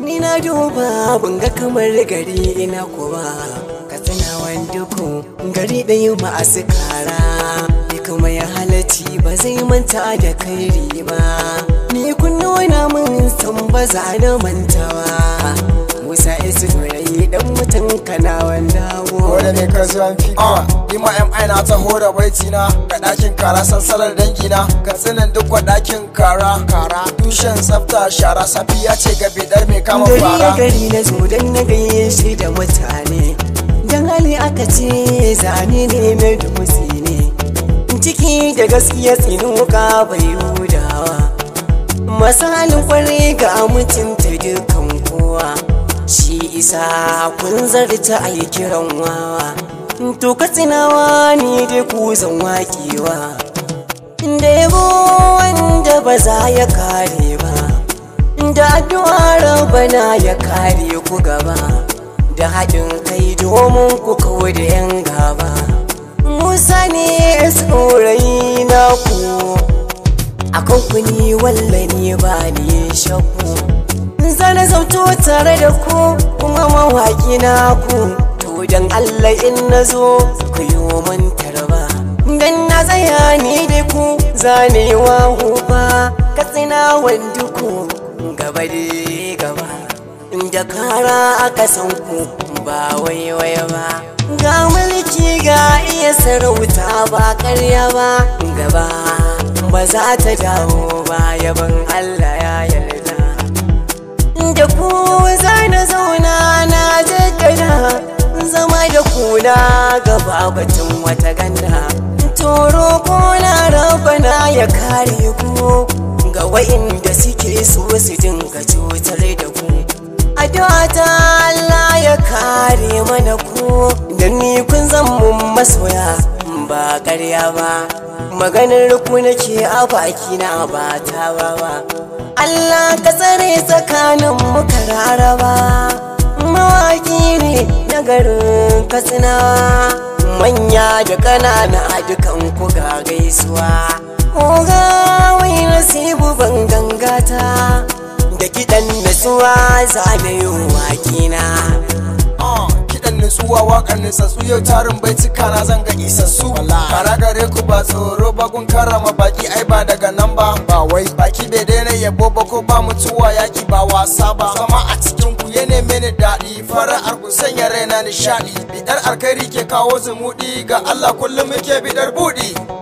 ni na duba ban ga kamar gari ina kuwa ka tsina wanduku gari ɗaya masu kara ni kuma ya halatti ba zai manta da kairi ba ni kunno na mun san ba za na mantawa musa isu rai dan mutum kana wanda Wanda ne ka zuwan fika Ni ma MI na taho da baiti na Ga ɗakin kara sansarar dangi na Ka tsinin duk wa ɗakin kara Kara Tushen tsafta shara safiya ce ga bidar mai kama gari ya fara gari na zo don na gaishe da mutane don hali aka ce zane ne mai dutse ne ciki da gaskiya tsinuka bai hudawa masu halin kwarai ga mutunta dukan kowa shi isa kun zarta a yi kiran wawa to ka tsinawa ni dai ku zan waƙewa da yabo wanda ba za ya kare ba da addu'a rabana ya kare ku gaba da haɗin kai domin ku kawo da yan gaba musa ne saurayi na ku akan ku ni wallani ba ni shakku zana zauto tare da ku kuma mawaƙi na ku to dan allah in na zo ku yi min tarba dan na tsaya ni da ku zanewa huba katsina wanduku gaba da gaba da kara aka san ku ba waiwai ba ga mulki ga iya sarauta ba karya ba gaba ba za ta dawo ba yaban Allah ya yarda da ku za na zauna na jaddada zama da kuna gaba batun wata ganda toro ko na rabana ya kare ku ga wa'inda suke so su dinga cutar da ku addu'a ta Allah ya kare mana ku da ni kun zan mun masoya ba ƙarya ba maganar ku nake a baki na ba ta ba ba Allah ka tsare tsakanin mu raraba mawaki ne na garin katsina manya da ƙanana dukan ku ga gaisuwa Oga wai nasibu ban gangata da kiɗan nasuwa zanayin wakina Ah, kiɗan nutsuwa waƙar nutsatsu yau tarin baituka na zan ga isassu kara gare ku ba tsoro ba kun karrama baki ai ba daga nan ba ba wai baki bai daina yabo ba ko ba mutuwa yaki ba wasa ba zama a cikin ku ya neme ni daɗi fara'ar ku sanya raina nishaɗi bidar alkhairi ke kawo zumuɗi ga Allah kullum muke bidar buɗi